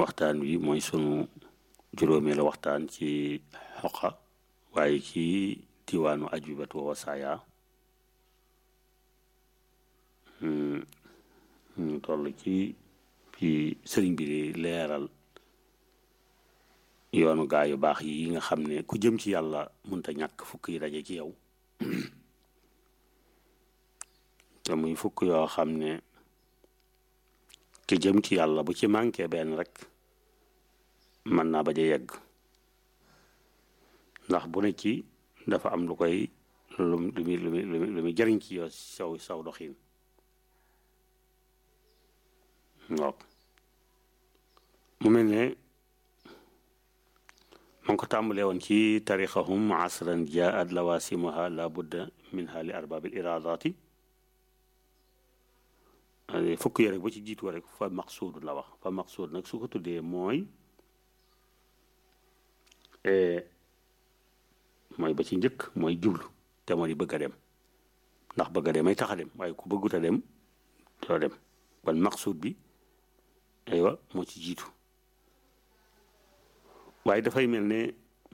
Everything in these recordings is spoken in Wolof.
waxtaan wi mooy sunu juróomeelu waxtaan ci xoqa waaye ci diwaanu ajubatu wa wasaaya ñu toll ci fi sëriñ bi di leeral yoonu gaa yu baax yi nga xam ne ku jëm ci yàlla mënta ñàkk fukk yi daje ci yow te muy fukk yoo xam ne ki jëm ci yàlla bu ci manqué benn rek mën naa bañ a yegg ndax bu ne ci dafa am lu koy lu lu muy lu muy lu muy jëriñ ci yow saw saw doxin waaw mu mel ne ma ngi ko tàmbalee woon ci tarixahum asran jaat lawasimuha la budda minha li arbabil iradati fukk yi rek ba ci jiitu rek fa maqsuud la wax fa maqsuud nag su ko tuddee mooy mooy ba ci njëkk mooy jublu te moo di bëgg a dem ndax bëgg a dem ay tax a dem waaye ku bëggut a dem doo dem kon maqsuud bi aywa moo ci jiitu waaye dafay mel ne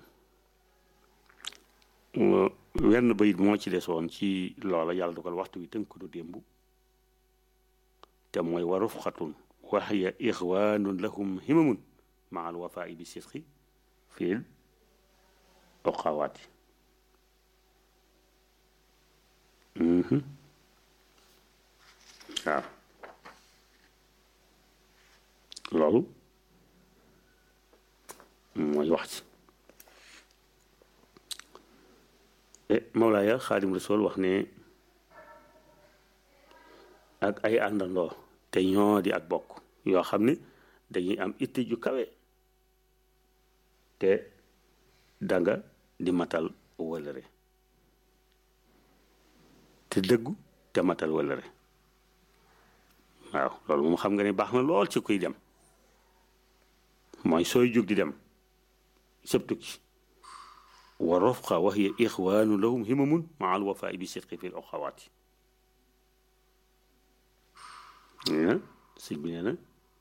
wenn bayit moo ci desoon ci loola yàlla dugal waxtu wi tënk du démb te mooy wa rufqatun wa hiya ixwaanun lahum himamun maa al wafaa'i bi sidqi fil oqawaati waaw loolu mooy wax ci Mawlaaya Xaadim Rasul wax ne ak ay àndandoo te ñoo di ak bokk yoo xam ne dañuy am itte ju kawe te danga di matal wëlëre te dëggu te matal wëlëre waaw loolu moom xam nga ne baax na lool ci kuy dem mooy sooy jóg di dem sëb tukki wa rofqa wa hiya ixwaanu lahum himamun maa al wafaa bi sidqi fi l oxawaati sëñ bi nee na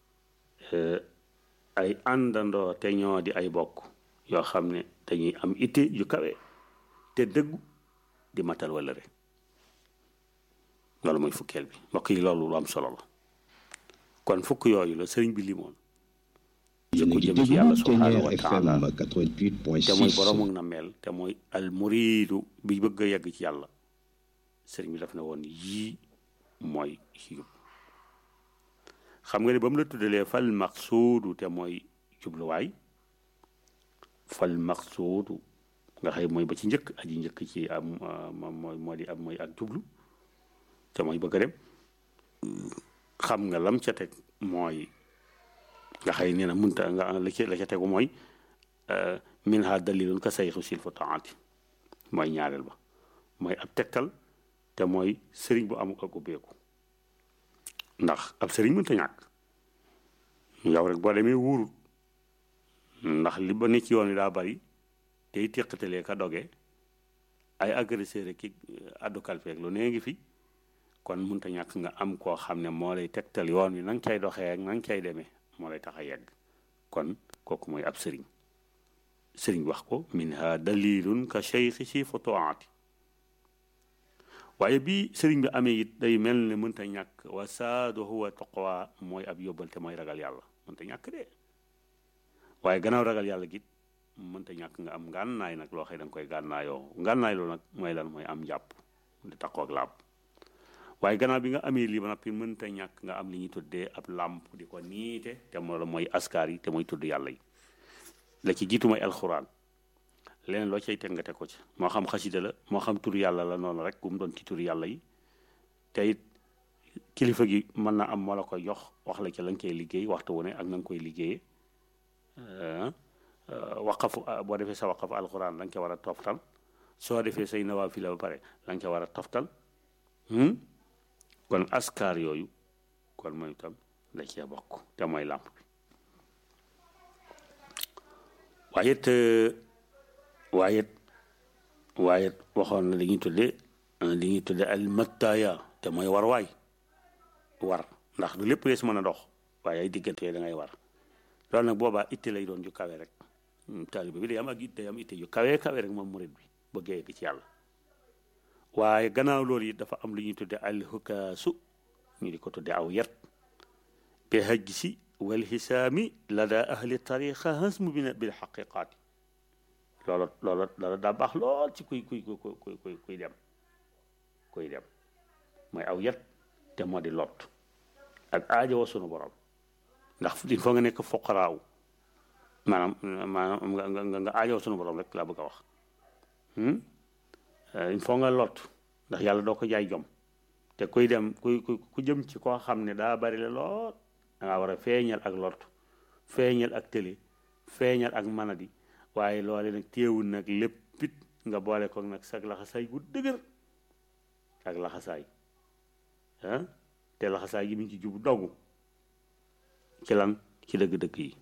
ay àndandoo te ñoo di ay bokk yoo xam ne dañuy am itte yu kawe te dëggu di matal wala rek loolu mooy fukkeel bi mbokk yi loolu lu am solo la kon fukk yooyu la sëriñ bi limoon jëkku jëm ci yàlla subhaanahu wa taala te mooy borom ak na mel te mooy al muriidu bi bëgg a yegg ci yàlla sëriñ bi daf ne woon yii mooy yóbbu xam nga ne ba mu la tuddalee fal maqsuudu te mooy jubluwaay fal maqsuudu nga xëy mooy ba ci njëkk aji njëkk ci am mooy moo di am mooy ak jublu te mooy bëgg a dem xam nga lam ca teg mooy nga xëy nee na munta nga la ca la ca tegu mooy min ha dalilun ka sayxu silfu taati mooy ñaareel ba mooy ab tegtal te mooy sëriñ bu amuk ak ubbeeku ndax ab sëriñ mënta ñàkk yow rek boo demee wuurut ndax li ba ne ci yoon wi daa bari tey téqatalee ka doge ay agresseur ki addu kalfeeg lu nee ngi fi kon mënta ñàkk nga am koo xam ne moo lay tegtal yoon wi na nga cay doxee ak na nga cay demee moo lay tax a yegg kon kooku mooy ab sëriñ sëriñ wax ko min ha dalilun ka cheikhi si fotoati waaye bi sëriñ bi amee it day mel ne mënta ñàkk wa saadu huwa taqwa mooy ab yóbbal te mooy ragal yàlla mënta ñàkk de waaye gannaaw ragal yàlla git mënta ñàkk nga am ngànnaay nag loo xëy da nga koy gànnaayoo ngànnaay loolu nag mooy lan mooy am jàpp di taqoo ak laab waaye gannaaw bi nga amee lii ba noppi mënta ñàkk nga am li ñuy tuddee ab làmp di ko niite te moo la mooy askar yi te mooy tudd yàlla yi la ci jiitu mooy alxuraan leneen loo cay teg nga teg ko ci moo xam xasida la moo xam tur yàlla la noonu rek bu mu doon ci tur yàlla yi te it kilifa gi mën na am moo la koy jox wax la ci la nga koy liggéey waxtu wu ne ak na nga koy liggéeyee waqafu boo defee sa waqafu alxuraan la nga ca war a toftal soo defee say nawaafila ba pare la nga ca war a toftal kon askar yooyu kon mooy itam la cee bokk te mooy làmp bi waaye it waaye it waaye it waxoon na li ñuy tuddee li ñuy tuddee al mattaaya te mooy war waay war ndax du lépp lees mën a dox waaye ay diggante da ngay war loolu nag boobaa itte lay doon ju kawe rek taalibe bi day am ak itte day am itte yu kawe kawe rek moom murid bi bëggee yegg ci yàlla waaye gannaaw loolu it dafa am lu ñuy tudde alxukaasu ñu di ko tudde aw yat bi hajj si wal xisaami lada ahli tariqa hasmu bi bil xaqiqaati loola loola loola daa baax lool ci kuy kuy kuy kuy kuy dem kuy dem mooy aw yat te moo di lot ak aajo wa sunu borom ndax il faut nga nekk foqaraaw maanaam maanaam nga nga nga aajo wa sunu borom rek laa bëgg a wax il faut nga lot ndax yàlla doo ko jaay jom te kuy dem kuy ku jëm ci koo xam ne daa bari la lool da ngaa war a feeñal ak lot feeñal ak télé feeñal ak manadi waaye loole nag téewul nag léppit nga boole ko nag sag laxasaay gu dëgër ak laxasaay ah te laxasaay gi mi ngi ci jubu dogu ci lan ci dëgg-dëgg yi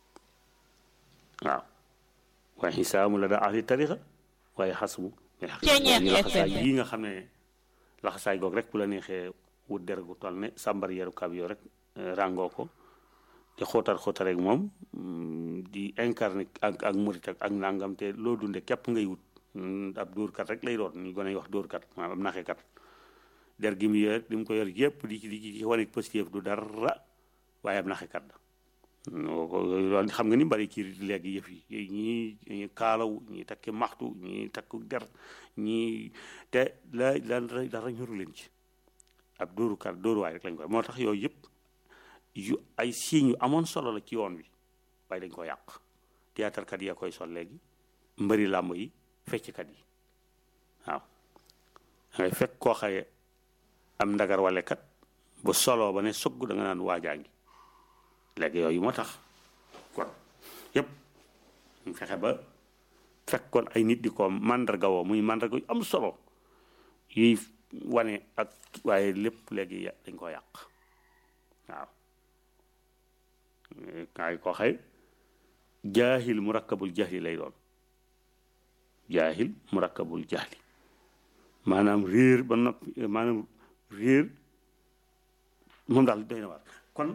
waaw waaye xisaamu la daa ahli tarixa waaye xasmu laxasaay yi nga xam ne laxasaay goog rek bu la neexee wut der gu toll ne sàmbar yeru kab yoo rek ràngoo ko di xóotar xóotar rek moom di incarné ak ak murit ak ak nangam te loo dunde képp ngay wut ab dóorkat rek lay doon ñu gën a wax dóorkat maanaam ab naxekat der gi mu yor di mu ko yor yëpp di ci di ci wane positif du dara waaye ab naxekat la loolu xam nga ni bari ci léegi yëf yi ñii ñii kaalaw ñii takki maxtu ñii takku der ñii te la la dara ñoru leen ci ab dóorukat dóoruwaay rek lañ koy moo tax yooyu yëpp yu ay signes yu amoon solo la ci yoon wi waaye dañ ko yàq théâtre kat ya koy sol léegi mbëri làmb yi fecckat yi waaw dangay fekk koo xaye am ndagar wale kat bu solo ba ne sogg da nga naan waajaa ngi léegi yooyu moo tax kon yëpp ñu fexe ba fekkoon ay nit di ko màndarga woo muy màndarga yu am solo yuy wane ak waaye lépp léegi dañ ko yàq waaw kaay ko xëy jaahil murakkabul jahli lay doon jaahil murakkabul jahli maanaam réer ba noppi maanaam réer moom daal doy na waar kon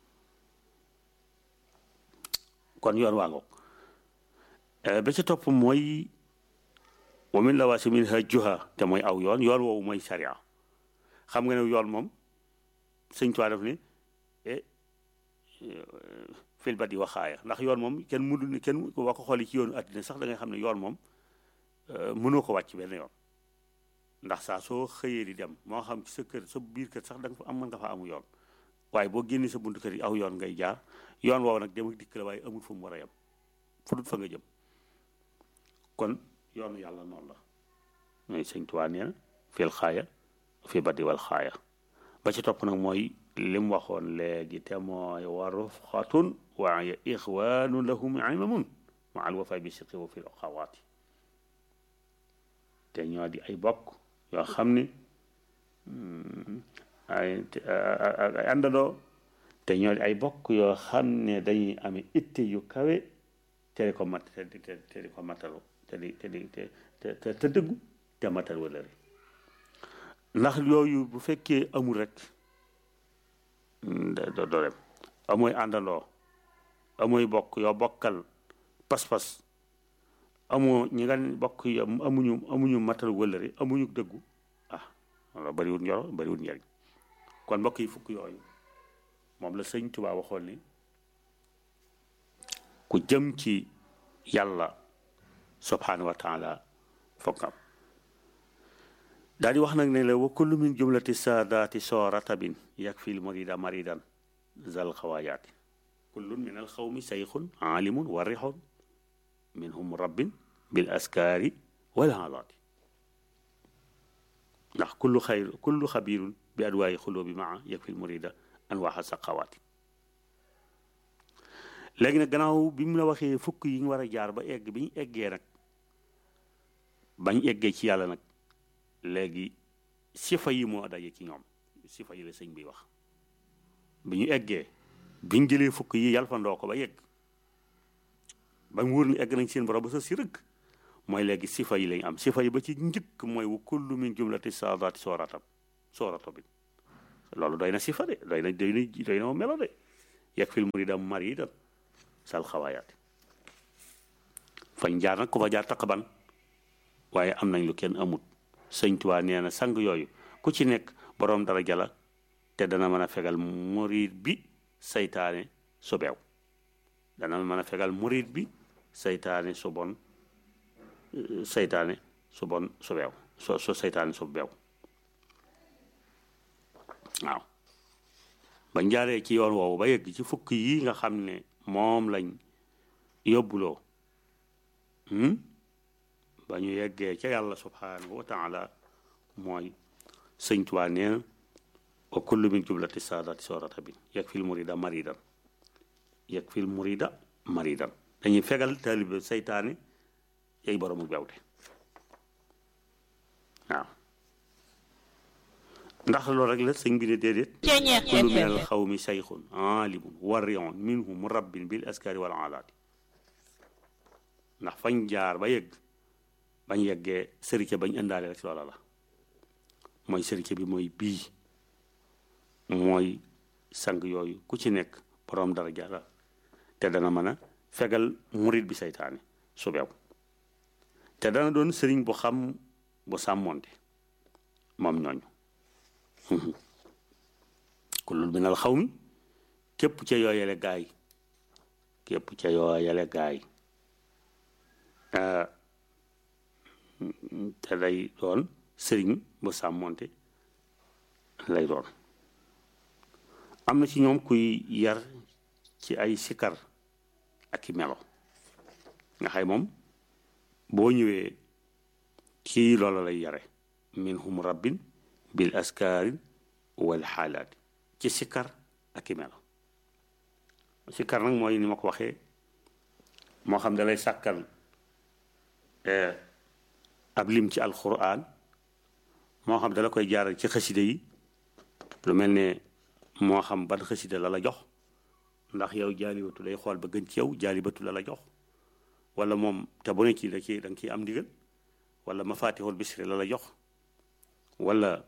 kon yoon waa ngoog ba ca topp mooy wa min lawaasi min hajjuha te mooy aw yoon yoon woowu mooy sariya xam nga ne yoon moom sëñ Tuubaa def ne fil badi waxaaya ndax yoon moom kenn mënul ne kenn boo ko xoolee ci yoonu àddina sax da ngay xam ne yoon moom mënoo ko wàcc benn yoon ndax saa soo xëyee di dem moo xam ci sa kër sa biir kër sax da nga fa am mën nga fa amu yoon waaye boo génnee sa buntu kër yi aw yoon ngay jaar yoon woowu nag dem ak dikk la waaye amul fu mu war a yem fu dul fa nga jëm kon yoonu yàlla noonu la mooy sëñ Tuubaa nee na fil xaaya fi badi wal xaaya ba ci topp nag mooy li mu waxoon léegi te mooy wa rufqatun wa ixwaanu lahum imamun ma al wafa bi siqi wa fil axawaati te ñoo di ay bokk yoo xam ne ay ay àndandoo te ñoo di ay bokk yoo xam ne dañuy amee itte yu kawe te di ko mat te di te di ko matalu te di te di te te te dëggu te matal wala ndax yooyu bu fekkee amul rek doo doo dem amooy àndandoo amooy bokk yoo bokkal pas-pas amoo ñi nga bokk yi amuñu amuñu matal wëllëre amuñu dëggu ah wala bariwul njoro bariwul njariñ kon mbokk yi fukk yooyu moom la sëñ Tuubaa waxoon ni ku jëm ci yàlla subhanahu wa taala fokkam daal di wax nag ne la wa kullu min jumlati saadaati soo ratabin yakfi l murida maridan zal xawaayaati kullun min al xawmi sayxun aalimun warixun minhum rabbin bil askaari wal haalaati ndax kullu xayr kullu xabirun bi adwaayi xulóobi maa yakfi l murida anwaaxa saqawaati léegi nag gannaaw bi mu la waxee fukk yi ñu war a jaar ba egg bi ñu eggee nag bañ eggee ci yàlla nag léegi sifa yi moo daje ci ñoom sifa yi la sëñ bi wax bi ñu eggee biñ jëlee fukk yi yalfandoo ko ba yegg ba mu wóor ni egg nañ seen borom ba sa si rëgg mooy léegi sifa yi lañ am sifa yi ba ci njëkk mooy wa kullu min jumlati saadaati sooratam soorato bi loolu doy na sifa de doy na doy na doy na melo de yegg fil murida maridan sal xawaayaati fañ jaar nag ku fa jaar taqaban waaye am nañ lu kenn amut sëñ Tuubaa nee na sang yooyu ku ci nekk boroom daraja la te dana mën a fegal murid bi saytaane su beew dana mën a fegal murid bi saytaane su bon saytaane su bon su beew so so saytaane su beew waaw ba njaaree ci yoon woowu ba yegg ci fukk yi nga xam ne moom lañ yóbbuloo ba ñu yeggee ca yàlla subhanahu wa taala mooy sëñ Tuubaa nee na wa kullu min jublati saadati soorata bi yeg fil murida maridan yeg fil murida maridan dañuy fegal taalibe saytaane yay boroomu bewte waaw ndax loolu rek la sëñ bi ne déedéet kullu min al xawmi sayxun aalimun warion minhu murabbin bil askari wal alaati ndax fañ jaar ba yegg bañ yeggee sërike bañ indaale rek loola la mooy sërike bi mooy bii mooy sang yooyu ku ci nekk boroom daraja la te dana mën a fegal murit bi saytaane su beew te dana doon sëriñ bu xam bu sàmmoonte moom ñooñu kullul minal xaw mi képp ca yooyale gaay képp ca yooyale gaay te day doon sëriñ bu sàmmoonte lay doon am na ci ñoom kuy yar ci ay sikar ak i melo nga xay moom boo ñëwee ci loola lay yare minhum rabbin bil askaarin wal xaalaati ci sikar ak i melo sikar nag mooy ni ma ko waxee moo xam da lay sàkkal ab lim ci alquran moo xam dala koy jaaral ci xaside yi lu mel ne moo xam ban xaside la la jox ndax yow jaalibatu day xool ba gën ci yow jaalibatu la la jox wala moom te bu ne ci da ci da nga ciy am ndigal wala mafatihul bisri la la jox wala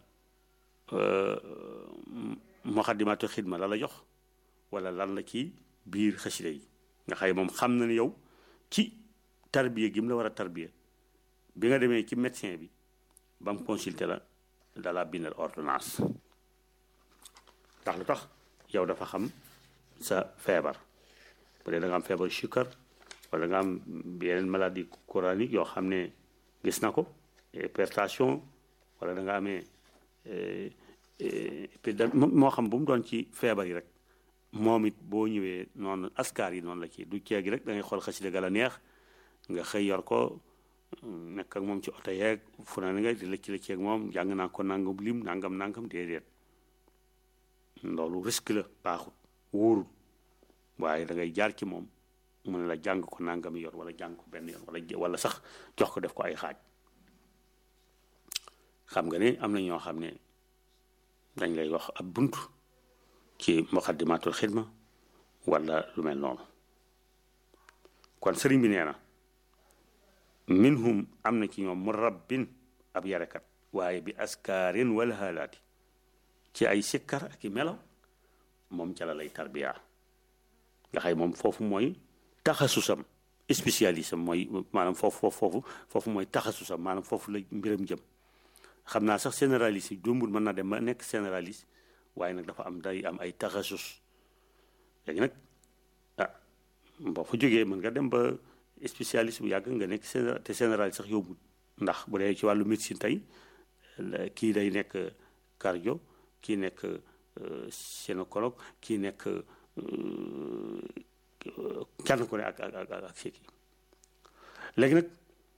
muqaddimatu xidma la la jox wala lan la ci biir xaside yi nga xay moom xam na ne yow ci tarbiya gi mu la war a tarbiya bi nga demee ci médecin bi ba mu consulté la dala bindal ordonnance ndax lu tax yow dafa xam sa feebar bu dee da nga am feebar sukkar wala nga am yeneen maladie coranique yoo xam ne gis na ko hypertension wala da nga amee moo xam bu mu doon ci feebar yi rek moom it boo ñëwee noonu askar yi noonu la ci du ceegi rek da ngay xool xasida ga la neex nga xëy yor ko nekk ak moom ci oto yeeg fu na nga di lëcc lëcc ak moom jàng naa ko nangam lim nangam nangam déedéet loolu risque la baaxut wóorul waaye da ngay jaar ci moom mu ne la jàng ko nangam yor wala jàng ko benn yoon wala wala sax jox ko def ko ay xaaj xam nga ne am na ñoo xam ne dañ lay wax ab bunt ci muqaddimatul xidma wala lu mel noonu kon sëriñ bi nee na minhum am na ci ñoom mu rabbin ab yarekat waaye bi askaarin wala haalaati ci ay sikkar ak i melaw moom ca la lay tarbiya nga xay moom foofu mooy taxasusam spécialisme mooy maanaam foofu foofu foofu foofu mooy taxasusam maanaam foofu la mbiram jëm xam naa sax généraliste yi jombul mën na dem ba nekk généraliste waaye nag dafa am day am ay taxasus léegi nag ah boo fa jógee mën nga dem ba spécialiste bu yàgg nga nekk te généraliste sax yóbbul ndax bu dee ci wàllu médecine tey kii day nekk cardio kii nekk gynécologue kii nekk kenn ku ne ak ak ak ak kii léegi nag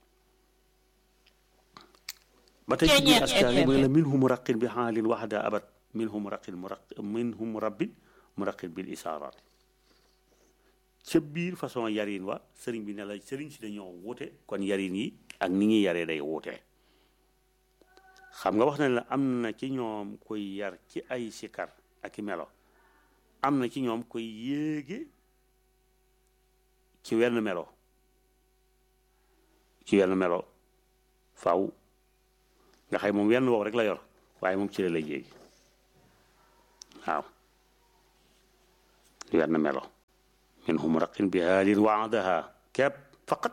ba tey ci biir askan yi mooy la minhum muraqin bi xaalin waxda abat minhum muraqin muraq minhum murabbin muraqin bil isaaraat ca biir façon yarin wa sëriñ bi ne la sëriñ si dañoo wuute kon yarin yi ak ni ñuy yaree day wuute xam nga wax na la am na ci ñoom koy yar ci ay sikar ak i melo am na ci ñoom koy yéege ci wenn melo ci wenn melo faw nga xay moom wenn wow rek la yor waaye moom ci la lay yéegi waaw wenn melo minhum raqin bi haalin waadaha kepp faqat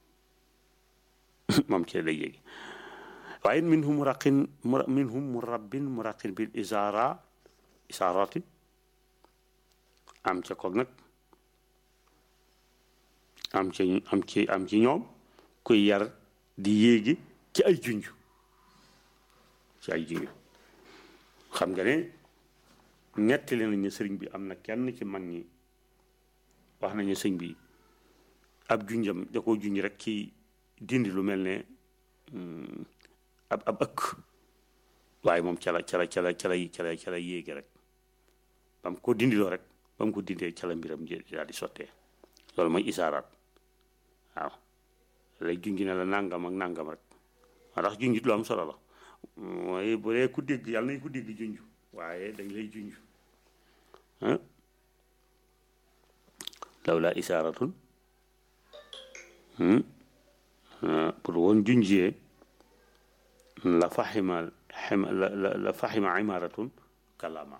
moom ci lay yéegi waaye minhum raqin minhum murabbin muraqin bil isaara isaarati am ca koog nag am ci am ci am ci ñoom kuy yar di yéegi ci ay junj ci ay junj xam nga ne ñettali nañ ne sëriñ bi am na kenn ci mag ñi wax nañu sëñ bi ab junjam da koo junj rek ci dindi lu mel ne ab ab ëkk waaye moom ca la ca la ca la ca la ca la ca la yéegi rek ba mu ko dindiloo rek ba mu ko dindee ca la mbiram daal di sottee loolu mooy isaaraat waaw lay junj ne la nangam ak nangam rek moo tax junjit lu am solo la mooy bu dee ku dégg yàlla nañ ko dégg junj waaye dañ lay junj lawla isaaratun pour woon junjee la faxima la la faxima imaaratun kalama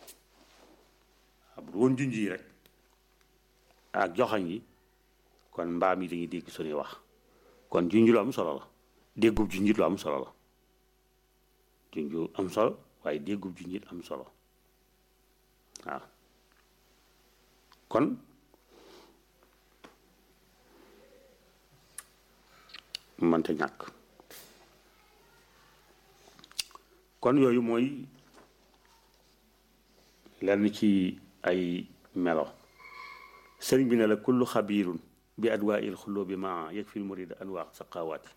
pour woon junj yi rek ak joxañ yi kon mbaam yi dañuy dégg suñuy wax kon junj lu am solo la déggub junjit lu am solo la junj am solo waaye déggub junjit am solo waaw kon mënta ñàkk kon yooyu mooy lenn ci ay melo sëriñ bi ne la kullu xabiirun bi adwaa il xulloo bi ma yëg fil murid anwaa saqawaati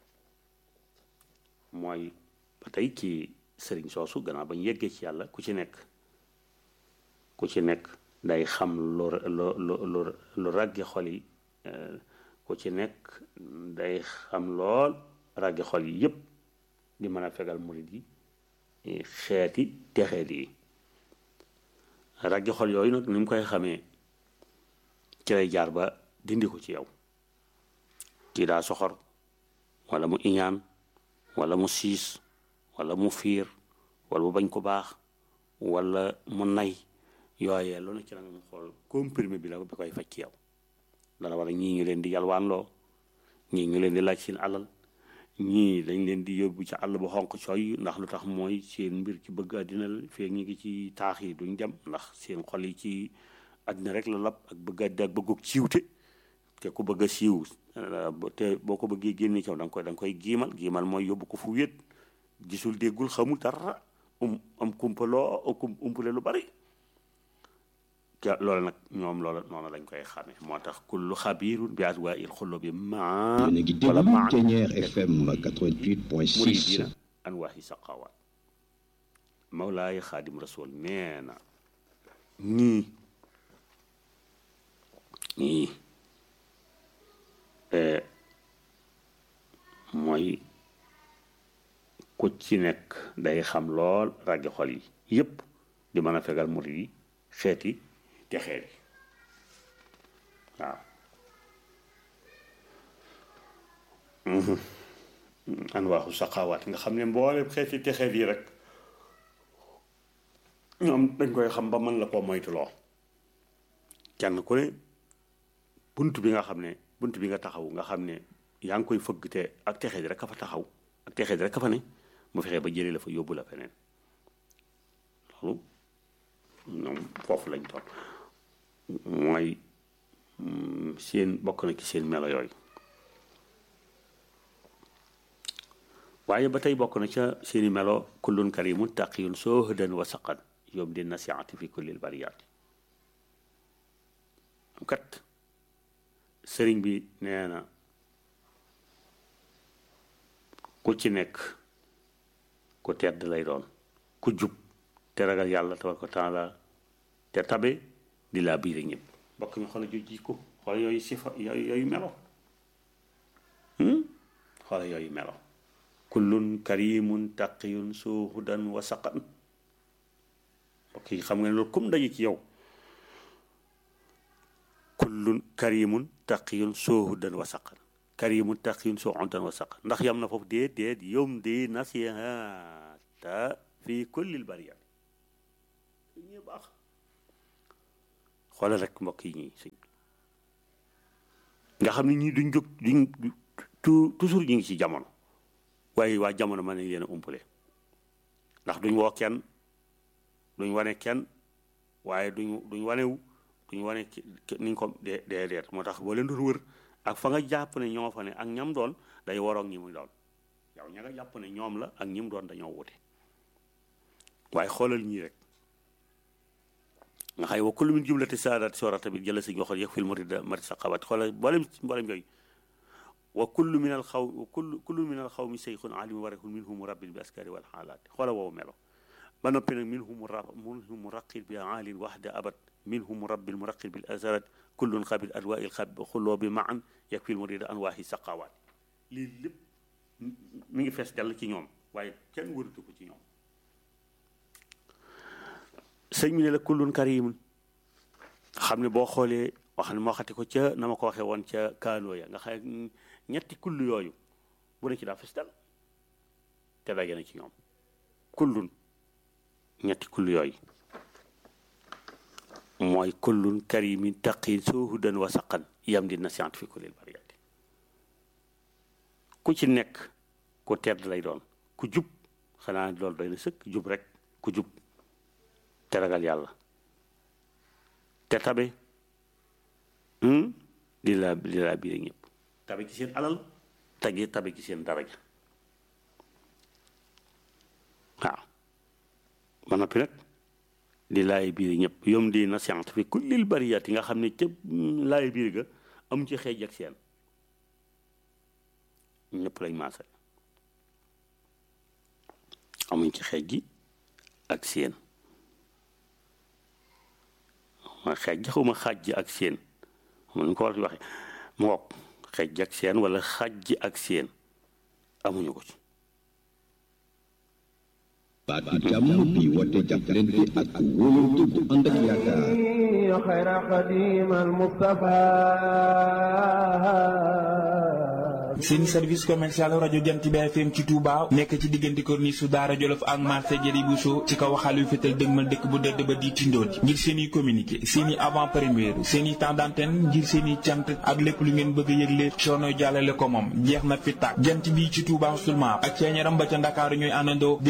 mooy ba tey ci sëriñ soosu gannaaw ba ñu yeggee ci yàlla ku ci nekk ku ci nekk day xam lu lu lu lu ràggi xol yi ku ci nekk day xam lool ràggi xol yi yépp di mën a fegal murid yi xeeti texeet yi ràggi xol yooyu nag ni mu koy xamee ci lay jaar ba dindi ko ci yow kii daa soxor wala mu iñaan wala mu siis wala mu fiir wala mu bañ ko baax wala mu nay yooyee lu ne ci la nga xool comprimé bi la bi koy faj ci yow dana war a ñii ñu leen di yalwaanloo ñii ñu leen di laaj seen alal ñii dañ leen di yóbbu ci àll bu xonq cooy ndax lu tax mooy seen mbir ci bëgg àddina la feeg ñu ngi ci taax yi duñ dem ndax seen xol yi ci àddina rek la lab ak bëgg àddina ak bëggug siiwte te ku bëgg a siiw te boo ko bëggee génne caw da nga koy da nga koy giimal giimal mooy yóbbu ko fu wéet gisul déggul xamul dara um am kumpaloo umpale lu bari loolu nag ñoom loola noonu lañ koy xamee moo tax kullu xabiirun bi adwaa il xullo bi ma yéen a ngi déglu Ténière FM 88.6 muridina anwaahi saqawaat mawlaay xaadim rasul nee na ñii ñii mooy ku ci nekk day xam lool raggi xol yi yépp di mën a fegal murid yi xeeti te xeet yi waaw an waaxu saqaawaat nga xam ne mboolem xeeti te xeet yi rek ñoom dañ koy xam ba mën la koo moytuloo kenn ku ne bunt bi nga xam ne bunt bi nga taxaw nga xam ne yaa ngi koy fëgg te ak texe di rek ka fa taxaw ak texe di rek ka fa ne mu fexee ba jëlee la fa yóbbu la feneen loolu ñoom foofu lañ toll mooy seen bokk na ci seen melo yooyu waaye ba tey bokk na ca seeni melo kullun karimun taqiyun soohdan wa saqan yom di nasiati fi kullil bariyaati kat sëriñ bi nee na ku ci nekk ku tedd lay doon ku jub te ragal yàlla tabaraka taala te tabe di laa biire ñëpp mbokk mi xoola ju jikko xoola yooyu sifa yooyu yooyu melo xoola yooyu melo kullun karimun taqiyun suhudan wa saqan mbokk yi xam nga ne loolu comme dañu ci yow kullun karimun taqiyun suhudan wa saqan karimun taqiyun suhudan wa saqan ndax yam na foofu déet déet yom di nasihata fi kullil bariyat ñu baax xoolal rek mbokk yi ñuy sëñ nga xam ne ñii duñ jóg duñ toujours ñu ngi ci jamono waaye waa jamono mën nañ leen a umpale ndax duñ woo kenn duñ wane kenn waaye duñ duñ wanewu duñ wane niñ ko dee dee deet moo tax boo leen doon wër ak fa nga jàpp ne ñoo fa ne ak ñam doon day waroog ñi muy doon yow ña nga jàpp ne ñoom la ak ñi mu doon dañoo wute waaye xoolal ñii rek nga xay wa kullu min jumlati saadaati sora tamit jëla si waxoon yëg fil murida mari sa xabat xoolal mboolem mboolem yooyu wa kullu min al xaw kullu kullu min al xaw mi seyxun alim warexun minhum rabbil bi askari wal xaalaati xoola woowu melo ba noppi nag minhum ra minhum raqil bi aalin waxda abat minhum rabbil muraqil bil azarat kullun xabil adwa il xab xulloo bi maan yeg fil murida anwaahi saqawaat lii lépp mi ngi fees dell ci ñoom waaye kenn wëratu ko ci ñoom sëñ mi ne la kullun karimun xam ne boo xoolee wax ne moo xati ko ca na ma ko waxee woon ca kaanoo ya nga xam ñetti kull yooyu bu ne ci daa fees dell te daje na ci ñoom kullun ñetti kull yooyu mooy kullun karimin taqin soohudan wa saqan yam di na scientifique lil bariyati ku ci nekk ku tedd lay doon ku jub xanaa loolu doy na sëkk jub rek ku jub te ragal yàlla te tabe di la di la biir ñëpp tabe ci seen alal tagi tabe ci seen daraja waaw ba noppi nag di laay biir ñëpp yom di na scientifique kullil bariyat yi nga xam ne ca laay biir ga amu ci xeej ak seen ñëpp lañ maasal amuñ ci xeej gi ak seen ma xeej gi xawma xaaj ji ak seen xam nu ko war di waxe mu wokk xeej ji ak seen wala xaaj ji ak seen amuñu ko ci baatu jàmm bi woote jàppalante ak wóolante bu ànd ak yaakaar xayra xadim al Mustafa seen service commercial rajo Jant bi FM ci Touba nekk ci diggante corniche su Daara Jolof ak marché Jëri Bousso ci kaw waxal yu fetal dëgmal dëkk bu dëdd ba di tindoon ngir seen i communiqué seen i avant première seen i temps d'antenne ngir seen i cant ak lépp lu ngeen bëgg a yëgle coono jàllale ko moom jeex na fi tàkk jant bi ci Touba seulement ak ceeñaram ba ca Ndakaaru ñooy àndandoo